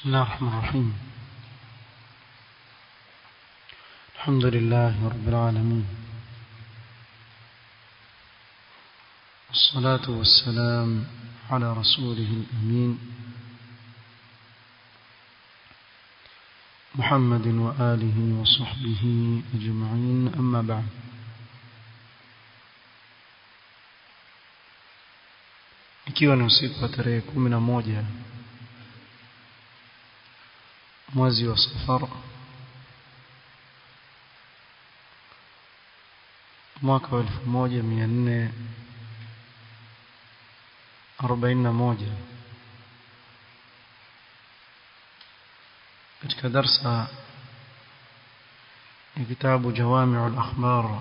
بسم الله الرحمن الرحيم الحمد لله رب العالمين والصلاة والسلام على رسوله الأمين محمد وآله وصحبه أجمعين أما بعد ikiwa ni usiku wa tarehe kumi na moja mwezi wa safar mwaka wa elfu moja mia nne arobaini na moja katika darsa ya kitabu jawamiu al-akhbar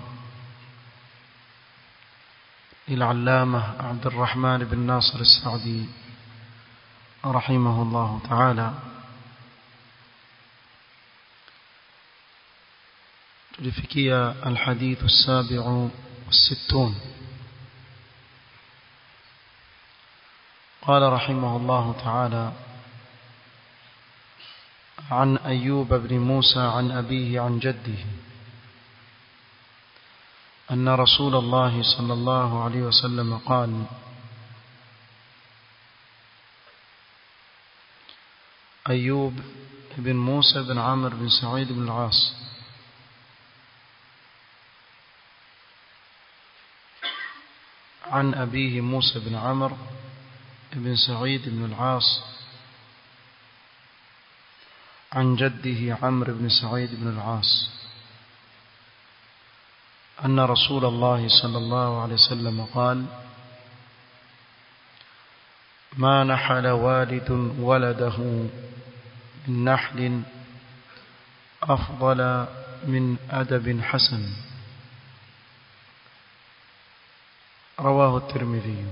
للعلامة عبد الرحمن بن ناصر السعدي رحمه الله تعالى تلفكي الحديث السابع والستون قال رحمه الله تعالى عن أيوب بن موسى عن أبيه عن جده أن رسول الله صلى الله عليه وسلم قال أيوب بن موسى بن عمرو بن سعيد بن العاص عن أبيه موسى بن عمرو بن سعيد بن العاص عن جده عمرو بن سعيد بن العاص أن رسول الله صلى الله عليه وسلم قال ما نحل والد ولده من نحل أفضل من أدب حسن رواه الترمذي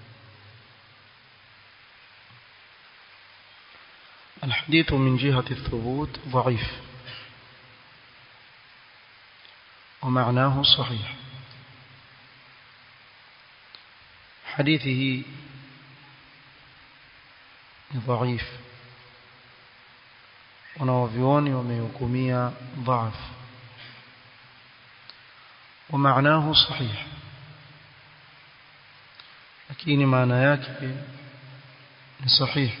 الحديث من جهة الثبوت ضعيف ومعناه صحيح حديثه ضعيف wanawavyuoni wamehukumia dhaaf ومعناه صحيح lakini maana yake ni sahih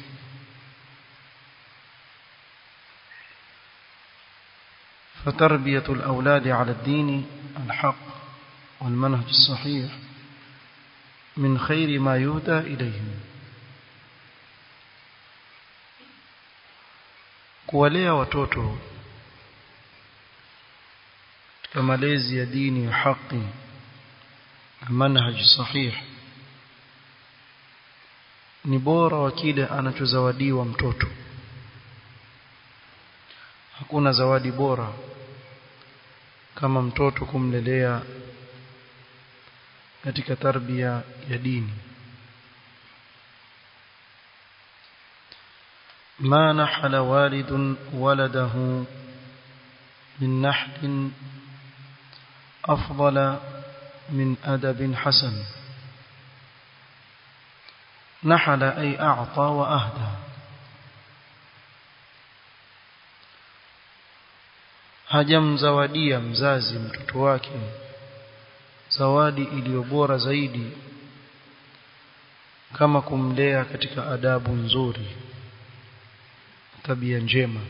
فتربية الأولاد على الدين الحق والمنهج الصحيح من خير ما يهدى إليهم kuwalea watoto katika malezi ya dini ya haki na manhaji sahih ni bora wa kile anachozawadiwa mtoto hakuna zawadi bora kama mtoto kumlelea katika tarbia ya dini ما نحل والد ولده من نحل أفضل من أدب حسن نحل أي أعطى وأهدى hajamzawadia mzazi mtoto wake zawadi iliyo bora zaidi kama kumlea katika adabu nzuri tabia njema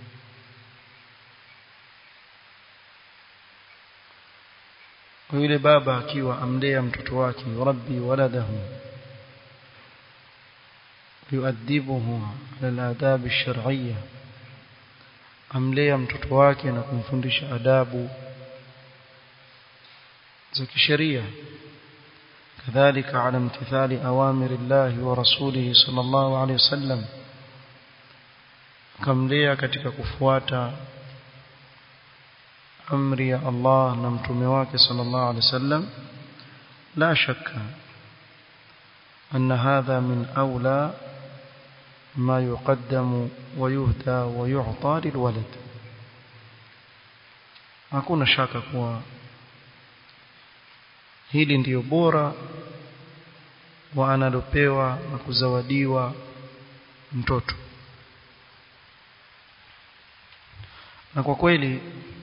yule baba akiwa amlea mtoto wake rabbi waladahu yuadibuhu ala al-adab ash-shar'iyyah amlea mtoto wake na kumfundisha adabu za kisheria kadhalika ala imtithali awamiri Allah wa rasulihi sallallahu alayhi wasallam kamlea katika kufuata amri ya Allah na mtume wake sallallahu alayhi wasallam la shakka أن هذا من أولى ما يقدم ويهدى ويعطى للولد hakuna shaka kuwa hili ndiyo bora wa analopewa na kuzawadiwa mtoto na kwa kweli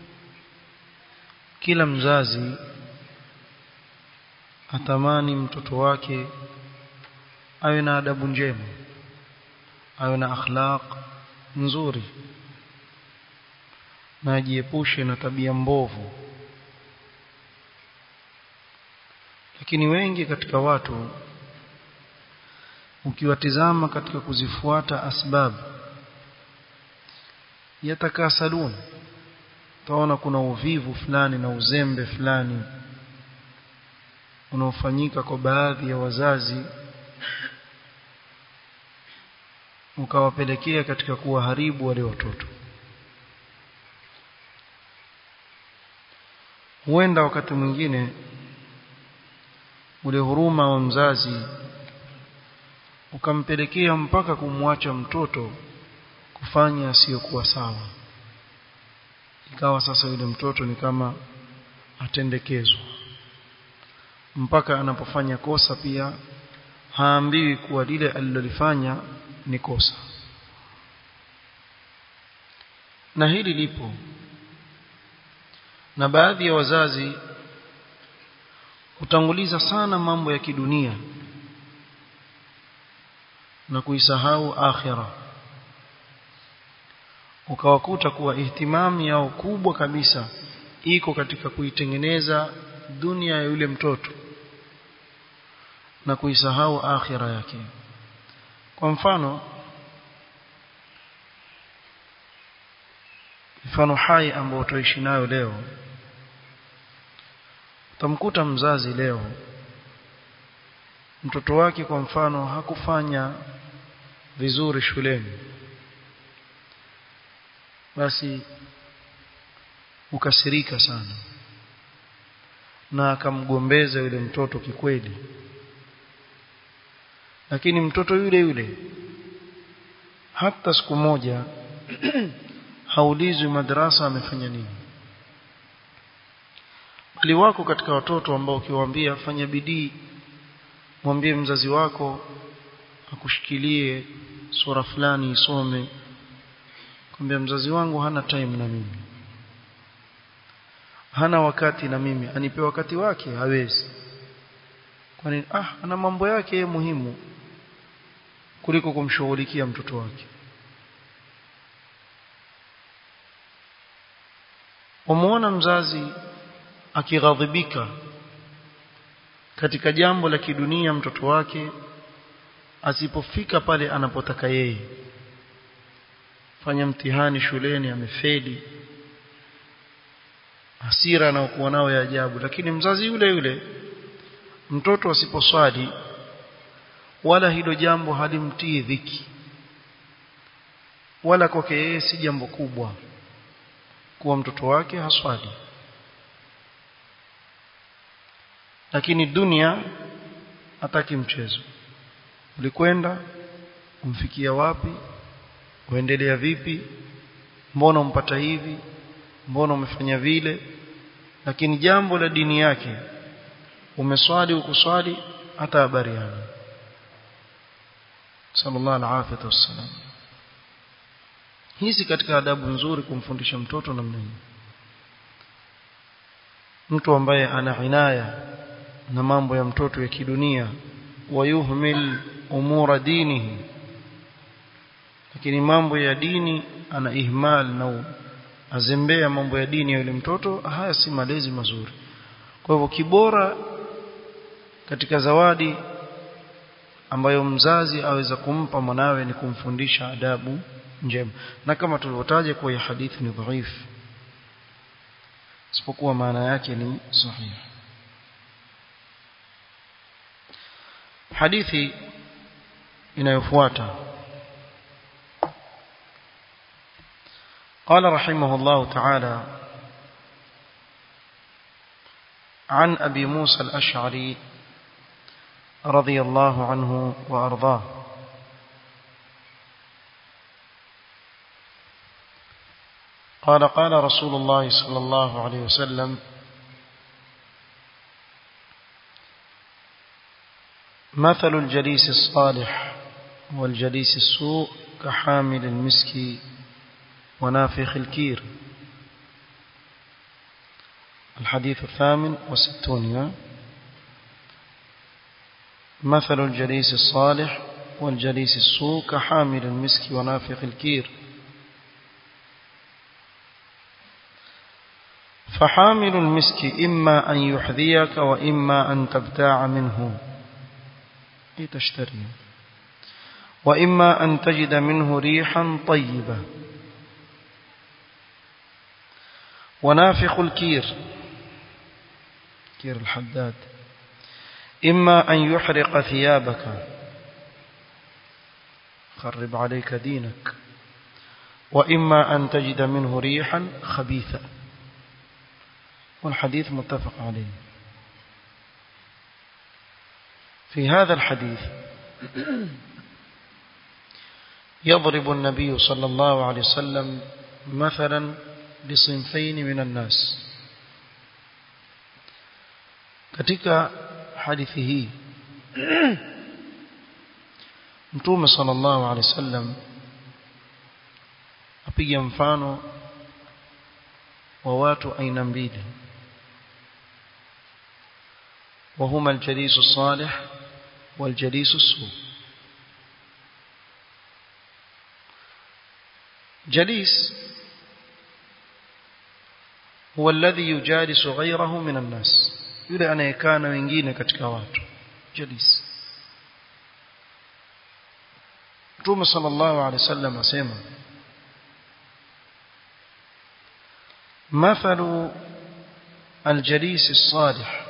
kila mzazi atamani mtoto wake awe na adabu njema awe na akhlaq nzuri na ajiepushe na tabia mbovu lakini wengi katika watu ukiwatizama katika kuzifuata asbab yatakasalun utaona kuna uvivu fulani na uzembe fulani unaofanyika kwa baadhi ya wazazi ukawapelekea katika kuwaharibu wale watoto huenda wakati mwingine ule huruma wa mzazi ukampelekea mpaka kumwacha mtoto kufanya asiyokuwa sawa ikawa sasa yule mtoto ni kama atendekezwa mpaka anapofanya kosa pia haambiwi kuwa lile alilolifanya ni kosa na hili lipo na baadhi ya wazazi hutanguliza sana mambo ya kidunia na kuisahau akhira ukawakuta kuwa ihtimami yao kubwa kabisa iko katika kuitengeneza dunia ya yule mtoto na kuisahau akhira yake kwa mfano mfano hai ambao tuishi nayo leo utamkuta mzazi leo mtoto wake kwa mfano hakufanya vizuri shuleni basi ukasirika sana na akamgombeza yule mtoto kikweli lakini mtoto yule yule hata siku moja haulizwi madrasa amefanya nini bali wako katika watoto ambao ukiwaambia fanya bidii mwambie mzazi wako akushikilie sura fulani isome kwambia mzazi wangu hana time na mimi hana wakati na mimi anipe wakati wake hawezi kwani ah ana mambo yake muhimu kuliko kumshughulikia mtoto wake wamuona mzazi akighadhibika katika jambo la kidunia mtoto wake asipofika pale anapotaka yeye fanya mtihani shuleni amefeli hasira anaokuwa nao ya ajabu lakini mzazi yule yule mtoto asiposwali wala hilo jambo halimtii dhiki wala kwake yeye si jambo kubwa kuwa mtoto wake haswali lakini dunia hataki mchezo ulikwenda umfikia wapi uendelea vipi mbona umpata hivi mbona umefanya vile lakini jambo la dini yake umeswali ukuswali hata habari yana sallallahu alaihi wasallam hizi katika adabu nzuri kumfundisha mtoto namna hii mtu ambaye ana inaya na mambo ya mtoto ya kidunia wayuhmil umura dinihi lakini mambo ya dini ana ihmal na azembea mambo ya dini ya yule mtoto haya si malezi mazuri kwa hivyo kibora katika zawadi ambayo mzazi aweza kumpa mwanawe ni kumfundisha adabu njema na kama tulivyotaja kwa hadithi ni dhaifu isipokuwa maana yake ni sahihi hadithi inayofuata قال رحمه الله تعالى عن أبي موسى الأشعري رضي الله عنه وأرضاه قال قال رسول الله صلى الله عليه وسلم مثل الجليس الصالح والجليس السوء كحامل المسك ونافخ الكير الحديث الثامن وستون مثل الجليس الصالح والجليس السوء كحامل المسك ونافخ الكير فحامل المسك إما أن يحذيك وإما أن تبتاع منه أي تشتري وإما أن تجد منه ريحا طيبة ونافخ الكير كير الحداد إما أن يحرق ثيابك خرب عليك دينك وإما أن تجد منه ريحا خبيثا والحديث متفق عليه في هذا الحديث يضرب النبي صلى الله عليه وسلم مثلا بصنفين من الناس katika hadithi hii mtume sallallahu alaihi wasallam apiga mfano wa watu aina mbili وهما الجليس الصالح والجليس السوء جليس هو الذي يجالس غيره من الناس yule anayekaa na wengine katika watu jalis Mtume sallallahu alaihi wasallam asema مثل الجليس الصالح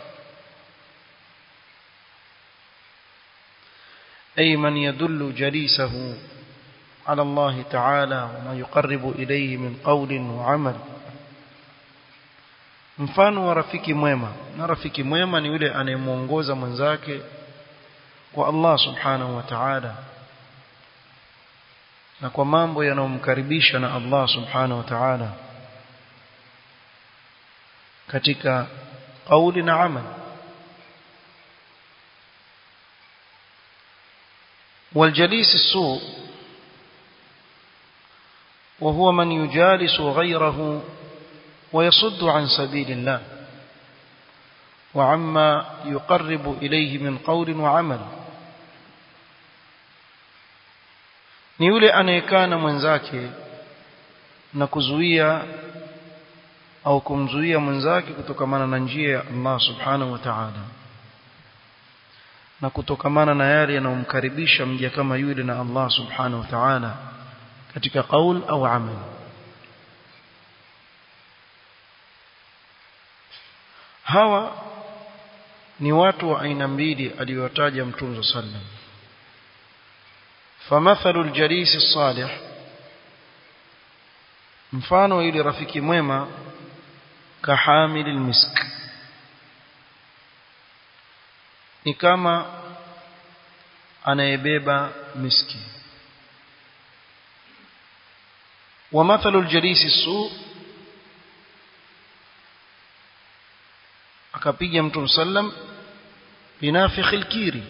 أي من يدل جليسه على الله تعالى وما يقرب إليه من قول وعمل mfano wa rafiki mwema na rafiki mwema ni yule anayemuongoza mwenzake kwa Allah subhanahu wa ta'ala na kwa mambo yanayomkaribisha na Allah subhanahu wa ta'ala katika kauli na amal والجليس السوء وهو من يجالس غيره ويصد عن سبيل الله وعما يقرب إليه من قول وعمل ni yule anayekaa na mwenzake na kuzuia au kumzuia mwenzake kutokamana na njia ya Allah subhanahu wa ta'ala na kutokamana na yale yanayomkaribisha mja kama yule na Allah subhanahu wa ta'ala katika qaul au amal hawa ni watu wa aina mbili aliyotaja mtume sallam famathalu aljalis as-salih mfano yule rafiki mwema kahamil almisk ni kama anayebeba miski wa mathalu aljalis as-su akapiga mtume sallam binafikh alkiri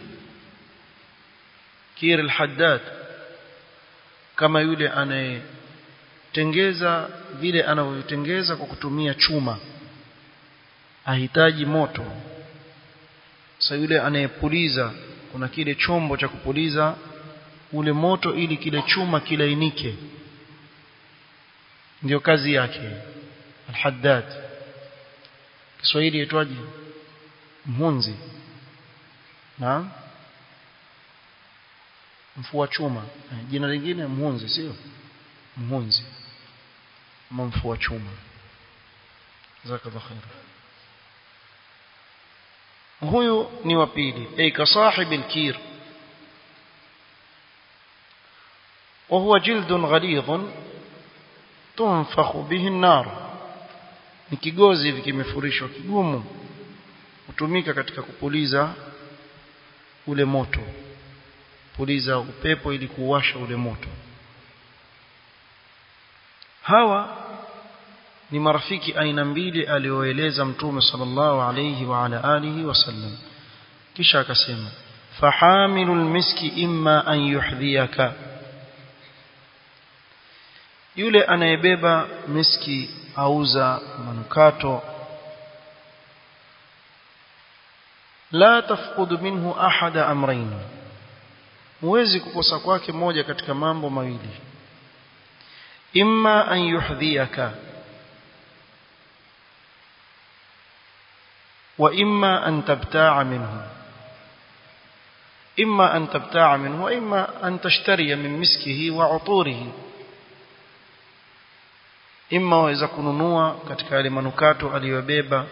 kir alhaddad kama yule anayetengeza vile anavyotengeza kwa kutumia chuma ahitaji moto sasa yule anayepuliza kuna kile chombo cha kupuliza ule moto ili kile chuma kilainike ndio kazi yake alhaddad Kiswahili yaitwaje mhunzi na mfua chuma jina lingine mhunzi sio mhunzi ama mfua chuma jazakallahu khair huyu ni wa pili ay ka sahib al-kir وهو جلد غليظ تنفخ به النار ni kigozi hivi kimefurishwa kigumu hutumika katika kupuliza ule moto puliza upepo ili kuwasha ule moto hawa ni marafiki aina mbili alioeleza mtume sallallahu alayhi wa ala alihi wasallam kisha akasema fahamilul miski imma an yuhdhiyaka yule anayebeba miski auza manukato la tafqudu minhu ahada amrayn huwezi kukosa kwake moja katika mambo mawili imma an yuhdhiyaka wa imma an tabta'a minhu imma an tabta'a minhu wa imma an tashtariya min miskihi wa uturihi imma waweza kununua katika yale manukato aliyobeba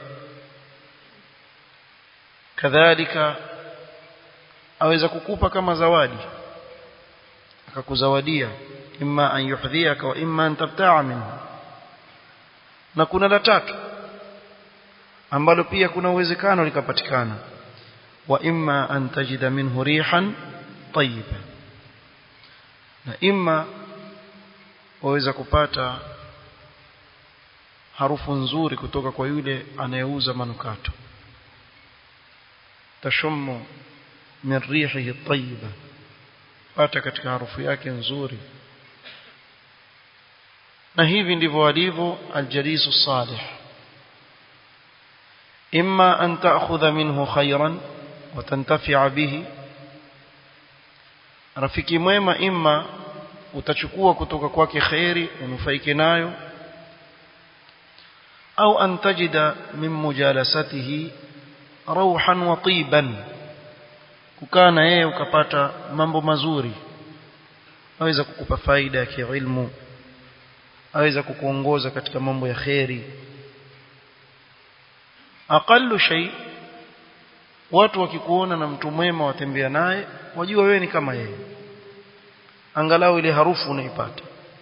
kadhalika aweza kukupa kama zawadi akakuzawadia imma an yuhdhiyaka wa imma an tabta'a minhu na kuna la tatu ambalo pia kuna uwezekano likapatikana wa imma an tajida minhu rihan tayyiba na imma waweza kupata harufu nzuri kutoka kwa yule anayeuza manukato tashummu min rihihi tayyiba pata katika harufu yake nzuri na hivi ndivyo walivyo aljalisu salih imma an ta'khudha minhu khayran wa tantafi'a bihi rafiki mwema imma utachukua kutoka kwake khairi unufaike nayo au an tajida min mujalasatihi rauhan wa tiban kukaa na yeye ukapata mambo mazuri aweza kukupa faida ya kiilmu aweza kukuongoza katika mambo ya kheri aqallu shay watu wakikuona na mtu mwema watembea naye wajua wewe ni kama yeye angalau ile harufu unaipata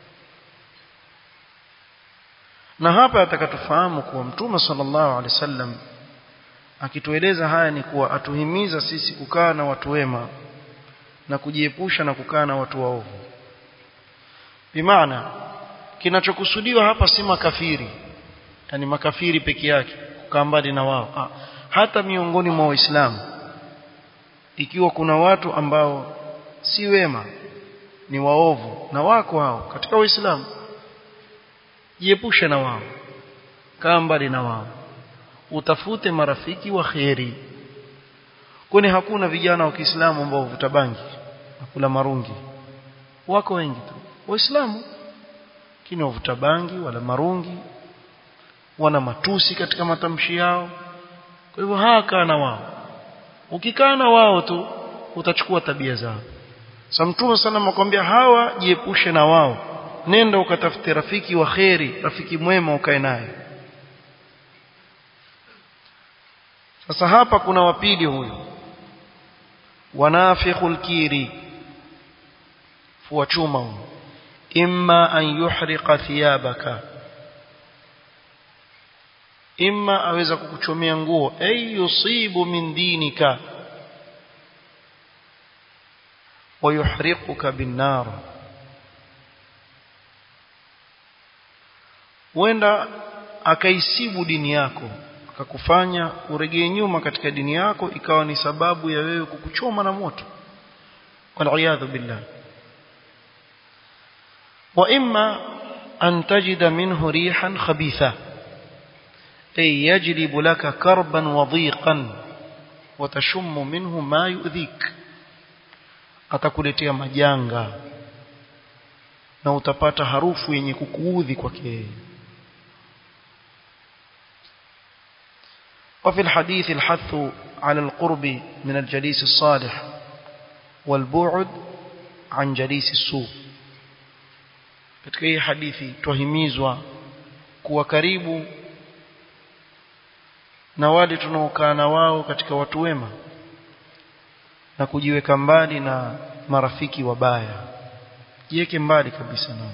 na hapa atakatufahamu kuwa mtume sallallahu alaihi wasallam akitueleza haya ni kuwa atuhimiza sisi kukaa na watu wema na kujiepusha na kukaa na watu waovu bimaana kinachokusudiwa hapa si makafiri yani makafiri peke yake kukaa mbali na wao ha, hata miongoni mwa waislamu ikiwa kuna watu ambao si wema ni waovu na wako hao katika waislamu jiepushe na wao kaa mbali na wao utafute marafiki wa kheri kwani hakuna vijana wa Kiislamu ambao huvuta bangi na kula marungi wako wengi tu waislamu lakini wavuta bangi wala marungi wana matusi katika matamshi yao kwa hivyo haka na wao ukikaa na wao tu utachukua tabia zao sa mtume sana amekwambia hawa jiepushe na wao nenda ukatafute rafiki wa kheri rafiki mwema ukae naye sasa hapa kuna wapili huyu wanafikhul kiri fua chuma huyu imma an yuhriqa thiyabaka imma aweza kukuchomea nguo ay yusibu min dinika ويحرقك بالنار wenda akaisibu dini yako akakufanya uregee nyuma katika dini yako ikawa ni sababu ya wewe kukuchoma na moto waliyadhu billah wa imma an tajida minhu rihan khabitha ay yajlibu laka karban wa dhiqan wa tashummu minhu ma yu'dhik atakuletea majanga na utapata harufu yenye kukuudhi kwake وفي الحديث الحث على القرب من الجليس الصالح والبعد عن جليس السوء katika hii hadithi twahimizwa kuwa karibu na wale tunaokaa na wao katika watu wema na kujiweka mbali na marafiki wabaya jiweke mbali kabisa nao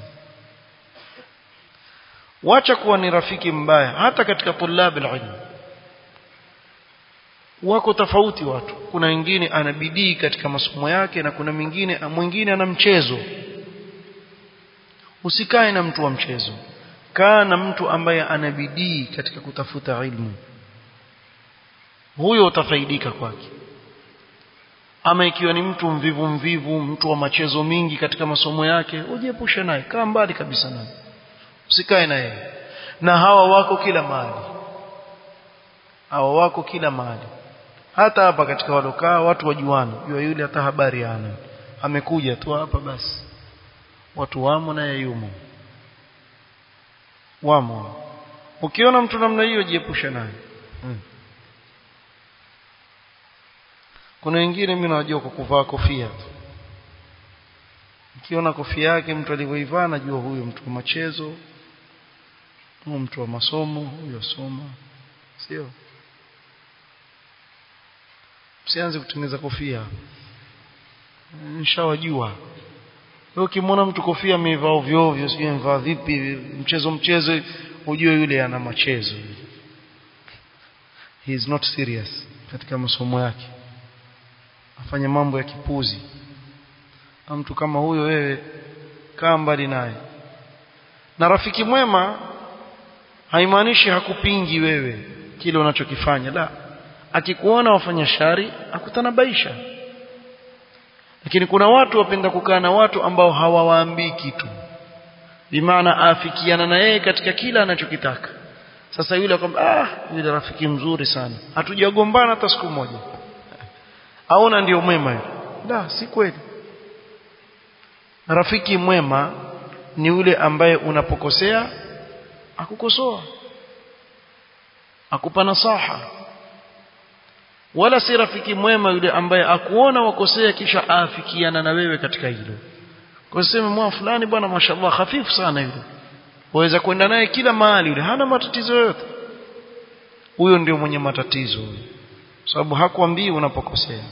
wacha kuwa ni rafiki mbaya hata katika tulab alilm wako tofauti watu kuna wengine ana bidii katika masomo yake na kuna mwingine mwingine ana mchezo usikae na mtu wa mchezo kaa na mtu ambaye ana bidii katika kutafuta ilmu huyo utafaidika kwake ama ikiwa ni mtu mvivu mvivu mtu wa machezo mingi katika masomo yake ujiepushe naye kaa mbali kabisa naye usikae na yeye na hawa wako kila mahali hawa wako kila mahali hata hapa katika walokaa watu wajuana jua yule hata habari hana amekuja tu hapa basi watu wamo na yumo wamo ukiona mtu namna hiyo jiepushe naye hmm. kuna wengine mimi najua kwa kuvaa kofia ukiona kofia yake mtu alivyoivaa najua huyo mtu wa machezo huyo mtu wa masomo huyo soma sio msianze kutengeneza kofia nishawajua wewe ukimwona mtu kofia amevaa ovyo ovyo sijui amevaa vipi mchezo mchezo ujue yule ana machezo he is not serious katika masomo yake afanya mambo ya kipuzi na mtu kama huyo wewe kaa mbali naye na rafiki mwema haimaanishi hakupingi wewe kile unachokifanya la akikuona wafanya shari akutanabaisha lakini kuna watu wapenda kukaa na watu ambao hawawaambii kitu bimaana afikiana na yeye katika kila anachokitaka sasa yule akwambia ah yule rafiki mzuri sana hatujagombana hata siku moja aona ndio mwema yule la si kweli rafiki mwema ni yule ambaye unapokosea akukosoa akupa nasaha wala si rafiki mwema yule ambaye akuona wakosea kisha aafikiana na wewe katika hilo kwa sema mwa fulani bwana mashallah hafifu sana yule waweza kwenda naye kila mahali yule hana matatizo yote huyo ndio mwenye matatizo huyo sababu hakuambii unapokosea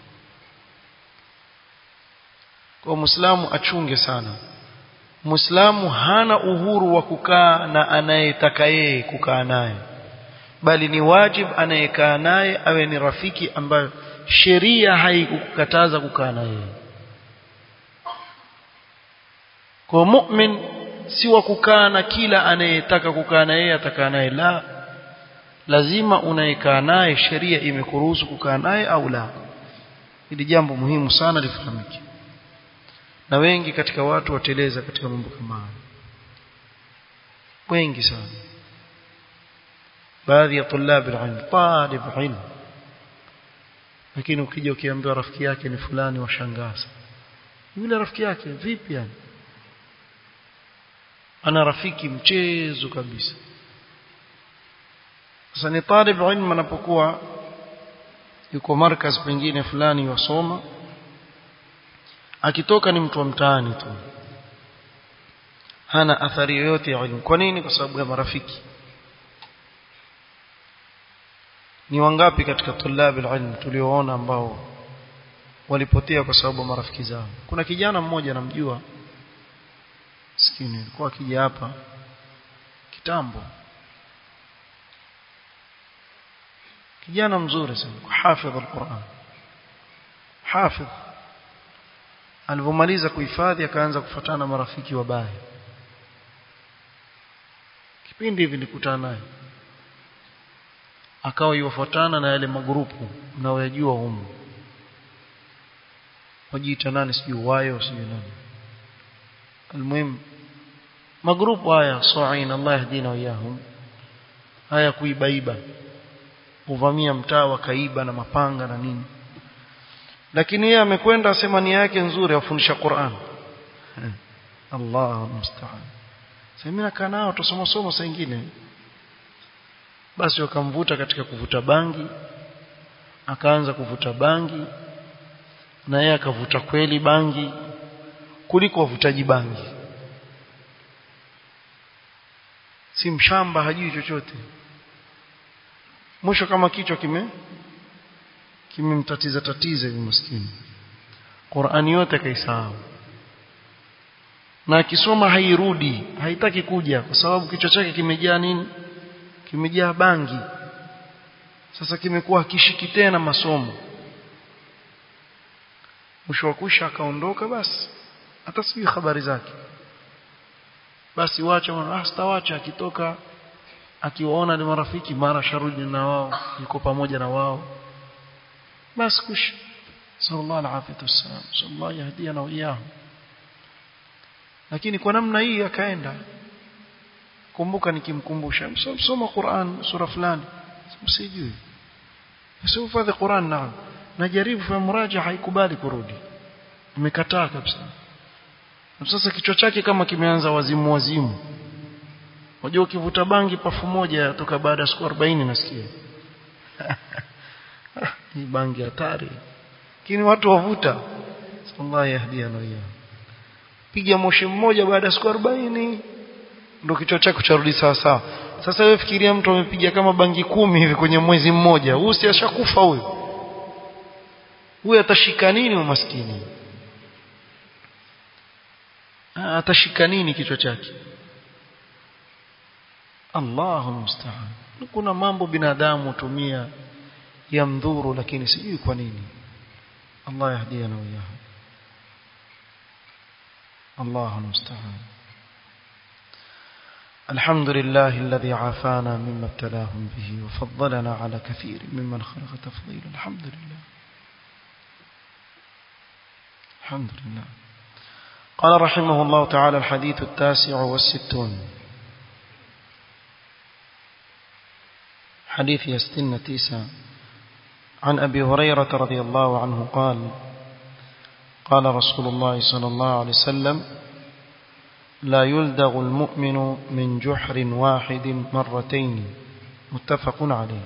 kwa muislamu achunge sana muislamu hana uhuru wa kukaa na anayetaka yeye kukaa naye bali ni wajib anayekaa naye awe ni rafiki ambayo sheria haikukataza kukaa na yeye kwa mu'min si wa kukaa na kila anayetaka kukaa na yeye atakaa naye la lazima unayekaa naye sheria imekuruhusu kukaa naye au la hili jambo muhimu sana lifahamike na wengi katika watu wateleza katika mambo kama haya wengi sana baadhi ya tulab alilm talib ilm lakini ukija ukiambiwa rafiki yake ni fulani washangaza yule rafiki yake vipi yani ana rafiki mchezo kabisa sasa ni talib ilm anapokuwa yuko markaz pengine fulani wasoma akitoka ni mtu wa mtaani tu hana athari yoyote ya elimu kwa nini kwa sababu ya marafiki ni wangapi katika tulabi ilm tulioona ambao walipotea kwa sababu ya marafiki zao kuna kijana mmoja namjua sikini alikuwa akija hapa kitambo kijana mzuri sana hafidh alquran hafidh alipomaliza kuhifadhi akaanza kufuatana marafiki wabaya kipindi hivi nilikutana naye akawa yufuatana na yale magrupu mnaoyajua humu wajiita nani sijui wayo sijui nani almuhim magrupu haya sa'in Allah yahdina wiyahum haya kuibaiba kuvamia mtaa wakaiba na mapanga na nini lakini yeye amekwenda asema nia yake nzuri afundisha Qur'an Allah musta'an sasa mimi nakaa nao tusoma somo saa nyingine basi wakamvuta katika kuvuta bangi akaanza kuvuta bangi na yeye akavuta kweli bangi kuliko wavutaji bangi si mshamba hajui chochote mwisho kama kichwa kime kimemtatiza tatiza hivi maskini Qur'ani yote kaisahau na akisoma hairudi haitaki kuja kwa sababu kichwa chake kimejaa nini kimejaa bangi sasa kimekuwa kishiki tena masomo mwisho wa kusha akaondoka basi hata sijui habari zake basi wacha ah sitawacha akitoka akiwaona ni marafiki mara sharudi na wao yuko pamoja na wao basi kush sallallahu alaihi wasallam sallallahu yahdina wa iyahum lakini kwa namna hii akaenda kumbuka nikimkumbusha msoma Qur'an sura fulani msijui sio hifadhi Qur'an naam najaribu kwa muraja haikubali kurudi imekataa kabisa sasa kichwa chake kama kimeanza wazimu wazimu unajua ukivuta bangi pafu moja toka baada ya siku 40 nasikia hii bangi hatari lakini watu wavuta Allah yahdiana wao piga moshi mmoja baada ya siku 40 ndio kichwa chako charudi sawa sawa sasa wewe fikiria mtu amepiga kama bangi kumi hivi kwenye mwezi mmoja huyu si ashakufa huyu huyu atashika nini umaskini atashika nini kichwa chake Allahu musta'an kuna mambo binadamu tumia ya mdhuru lakini sijui kwa nini Allah yahdiana wa iyahu Allahu musta'an الحمد لله الذي عافانا مما ابتلاهم به وفضلنا على كثير ممن خلق تفضيلا الحمد لله الحمد لله قال رحمه الله تعالى الحديث التاسع والستون حديث يستن تيسا عن أبي هريرة رضي الله عنه قال قال رسول الله صلى الله عليه وسلم لا يلدغ المؤمن من جحر واحد مرتين متفق عليه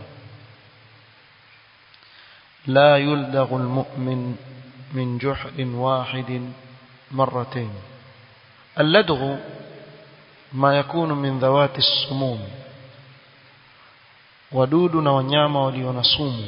لا يلدغ المؤمن من جحر واحد مرتين اللدغ ما يكون من ذوات السموم wadudu na wanyama walio na sumu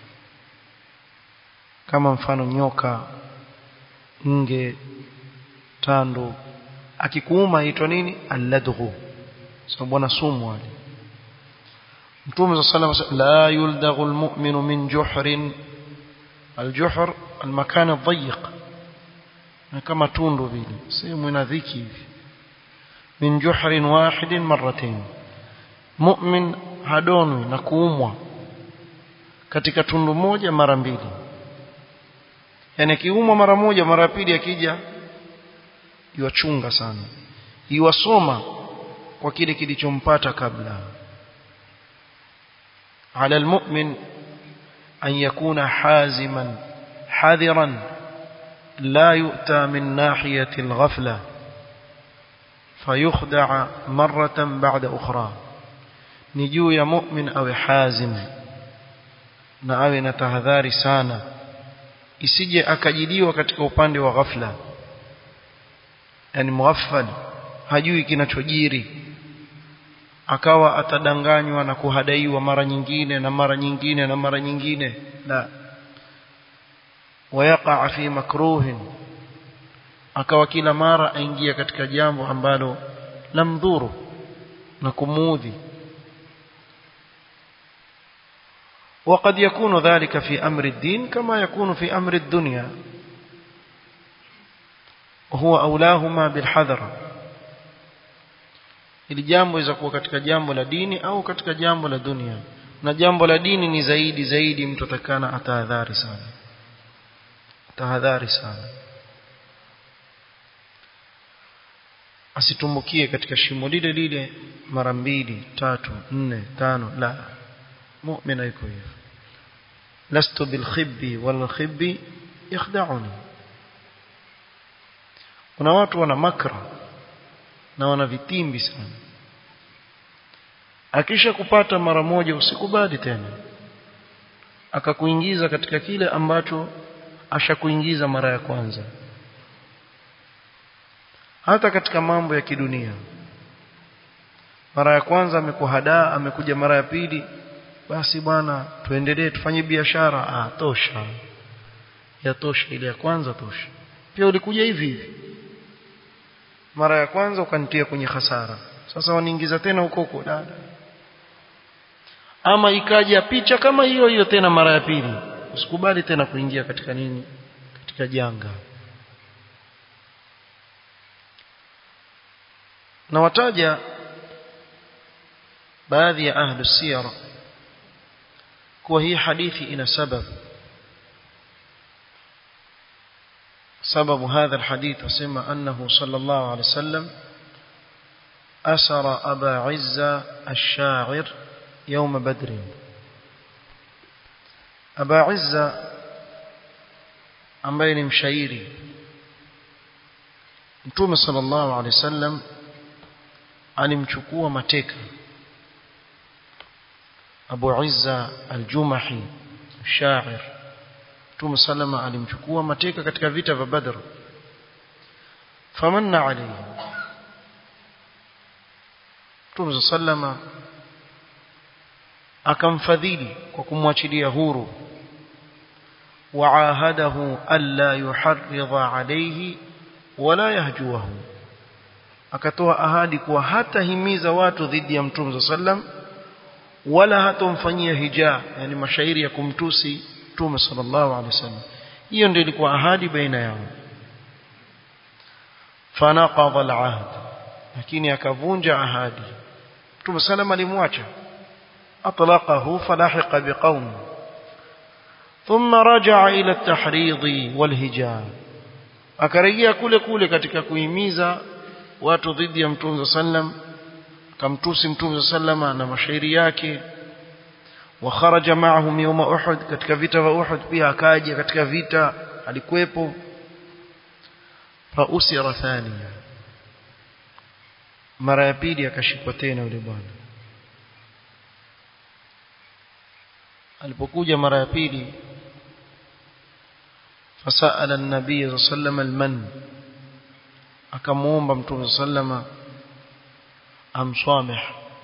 kama mfano nyoka nge tando akikuuma aitwa nini alladghu sababu ana sumu wale mtume sallallahu alayhi wasallam la yuldaghu almu'minu min juhrin aljuhr almakan adhiq na kama tundu vile sehemu ina dhiki hivi min juhrin wahidin marratayn mu'min hadonwi na kuumwa katika tundu moja mara mbili yani akiumwa mara moja mara pili akija iwachunga sana iwasoma kwa kile kilichompata kabla على المؤمن أن يكون حازما حذرا لا يؤتى من ناحية الغفلة فيخدع مرة بعد أخرى نجو يا مؤمن أو حازم na awe na tahadhari sana isije akajiliwa katika upande wa ghafla yani mughaffal hajui kinachojiri akawa atadanganywa na kuhadaiwa mara nyingine na mara nyingine na mara nyingine la wayaqa fi makruhin akawa kila mara aingia katika jambo ambalo lamdhuru na kumuudhi وقد يكون ذلك في أمر الدين كما يكون في أمر الدنيا وهو أولاهما بالحذر ili jambo iza kuwa katika jambo la dini au katika jambo la dunia na jambo la dini ni zaidi zaidi mtu atakana atahadhari sana tahadhari sana asitumbukie katika shimo lile lile mara mbili tatu nne tano la mu'mina yuko hivyo lastu bilkhibbi walkhibbi yakhda'uni kuna watu wana makra na wana vitimbi sana akisha kupata mara moja usikubali tena akakuingiza katika kile ambacho ashakuingiza mara ya kwanza hata katika mambo ya kidunia mara ya kwanza amekuhadaa amekuja mara ya pili basi bwana tuendelee tufanye biashara ah tosha yatosha ile ya kwanza tosha pia ulikuja hivi hivi mara ya kwanza ukanitia kwenye hasara sasa waniingiza tena huko huko dada ama ikaja picha kama hiyo hiyo tena mara ya pili usikubali tena kuingia katika nini katika janga na wataja baadhi ya ahlu siyar kuwa hii hadithi ina sababu سبب هذا الحديث وسمى أنه صلى الله عليه وسلم أسر أبا عزة الشاعر يوم بدر Aba Izza ambaye ni mshairi Mtume sallallahu alaihi wasallam alimchukua mateka Abu Izza al-Jumahi shair Mtume sallama alimchukua mateka katika vita vya Badr famanna alayhi Mtume sallama akamfadhili kwa kumwachilia huru waahadahu alla yuharridha alayhi wala yahjuwahu akatoa ahadi kuwa hatahimiza watu dhidi ya Mtume sallam wala hatomfanyia hija yani mashairi ya kumtusi Mtume sallallahu alaihi wasallam hiyo ndio ilikuwa ahadi baina yao fanaqadha al-ahd lakini akavunja ahadi Mtume sallam alimwacha atlaqahu falahiqa biqaum thumma raja'a ila at-tahrid wal-hijab akarejea kule kule katika kuhimiza watu dhidi ya Mtume sallam kamtusi Mtume sallama na mashairi yake wa kharaja ma'ahum yawma Uhud katika vita vya Uhud pia akaja katika vita alikuwepo fa usira thania mara ya pili akashikwa tena yule bwana alipokuja mara ya pili fasala an-nabiy sallallahu alayhi wasallam al-man akamuomba mtume sallama amswameh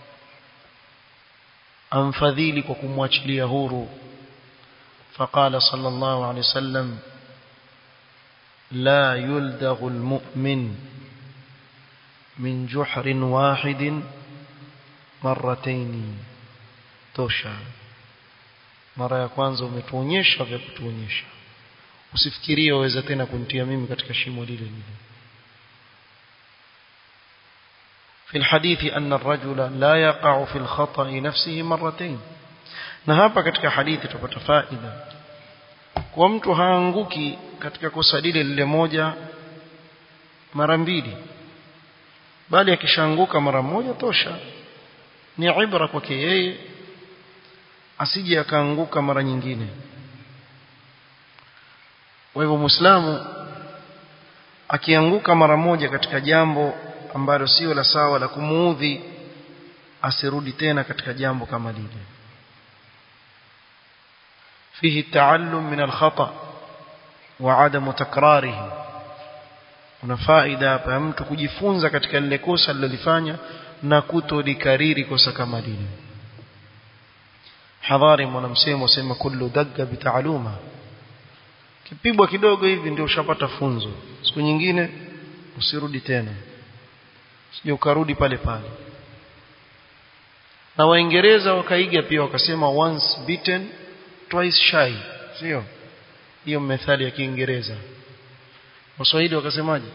amfadhili kwa kumwachilia huru فقال صلى الله عليه وسلم لا يلدغ المؤمن من جحر واحد مرتين tosha mara ya kwanza umetuonyesha vya kutuonyesha usifikirie waweza tena kunitia mimi katika shimo lile lile في الحديث أن الرجل لا يقع في الخطأ نفسه مرتين na hapa katika hadithi tupata faida kwa mtu haanguki katika kosa lile lile moja mara mbili bali akishaanguka mara moja tosha ni ibra kwake yeye asije akaanguka mara nyingine kwa hivyo muislamu akianguka mara moja katika jambo ambalo sio la sawa la kumuudhi asirudi tena katika jambo kama lile فيه التعلم من الخطأ وعدم تكراره kuna faida hapa ya mtu kujifunza katika lile kosa alilofanya na kutolikariri kosa kama lile hadhari mwanamsemo sema kullu dagga bitaaluma kipigwa kidogo hivi ndio ushapata funzo siku nyingine usirudi tena sije ukarudi pale pale na waingereza wakaiga pia wakasema once beaten twice shy sio hiyo methali ya kiingereza waswahili wakasemaje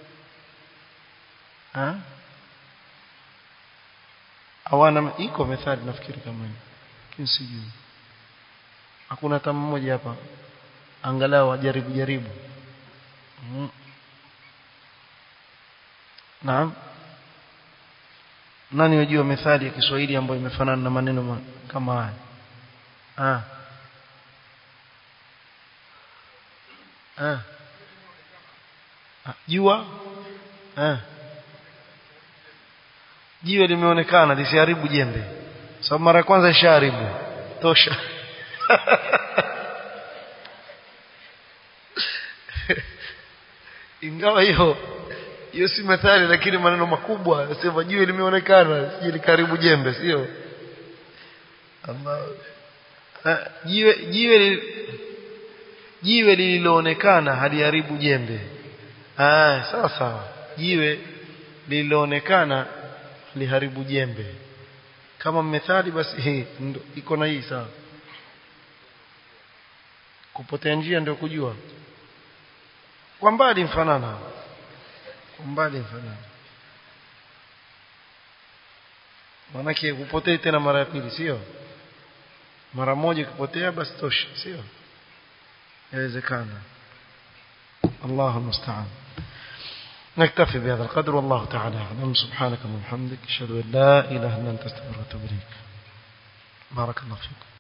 ah hawana iko methali nafikiri kama hiyo lakini sijui hakuna hata mmoja hapa angalau ajaribu jaribu mm. naam nani wajua methali ya Kiswahili ambayo imefanana na maneno kama haya ah ah jua ah jiwe limeonekana lisiharibu jembe sababu mara ya kwanza ishaharibu tosha ingawa hiyo hiyo si methali lakini maneno makubwa sema jiwe limeonekana sije likaribu jembe sio jiwe jiwe jiwe lililoonekana haliharibu jembe ah sawa sawa jiwe lililoonekana liharibu jembe kama methali basi hii iko na hii sawa kupotea njia ndio kujua kwa mbali mfanana kwa mbali mfanana maanake kupotei tena mara ya pili sio mara moja kupotea basi tosha sio yawezekana الله المستعان نكتفي بهذا القدر والله تعالى أعلم سبحانك اللهم وبحمدك أشهد أن لا إله إلا أنت أستغفرك وأتوب إليك بارك الله فيكم